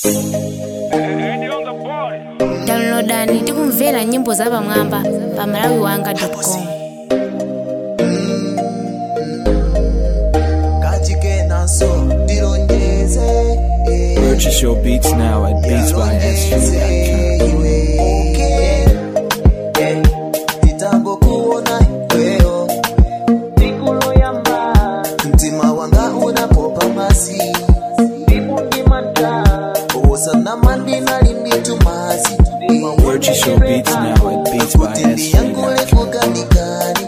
downloadani tikumvera nyimbo za pamwamba pa malawi wanga com kachikenaso ndilonjeze eh, Purchase your beats now at beatsbysv.com. Okay. Eh, kitambo kuona wewe mtima wanga unapopa masi osana mandina limbitumasi Purchase your beats now at kutindi yangu beatsbysv.com. lefugandikani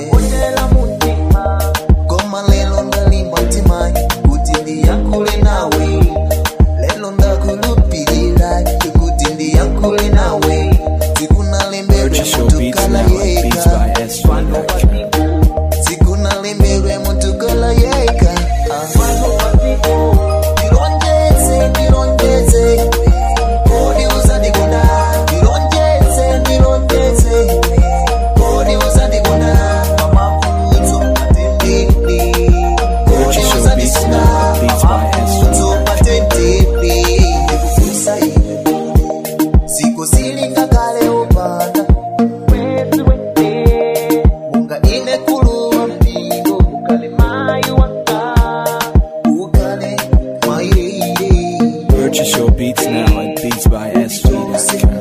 goma lelo ndalimba mtimayi kutindi yankule nawe lelo ndakulupilira kutindi yankule nawe sikunalembelwe Purchase your beats mutukala now at yeka beatsbysv.com. sikunalembelwe mutukala yeka ndilonjeze ndilonjeze kodi uzandikonda ndilonjeze ndilonjeze kodi uzandikonda pamavuto atendeni kodi Purchase your beats uzandisina now at beatsbysv.com. pamavuto atendeni ndikufunsa iwe siku silingakale upanda unga ine kuluwa mpingo ukale mwairire Purchase your beats now at beatsbysv.com.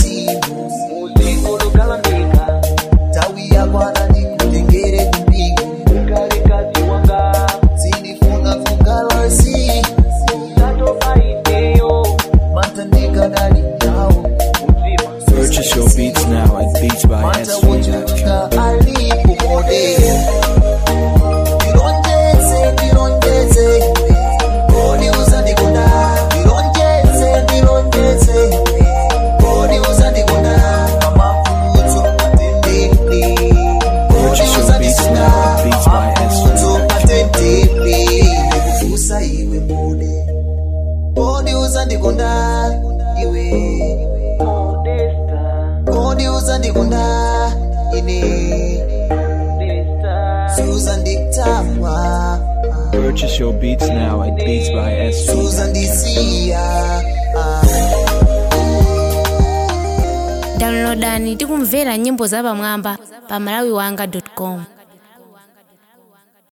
tawi yakwana ndikutengere kumpingo sindifuna kugalasi matandikadali nawo Purchase your beats now at beatsbysv.com. Purchase your beats now at beatsbysv.com. uzandikonda iwe kodi uzandikonda ine suzandikutama Purchase your beats now at beatsbysv.com. suzandisiya downloadani tikumvera nyimbo za pamwamba pa malawi wanga com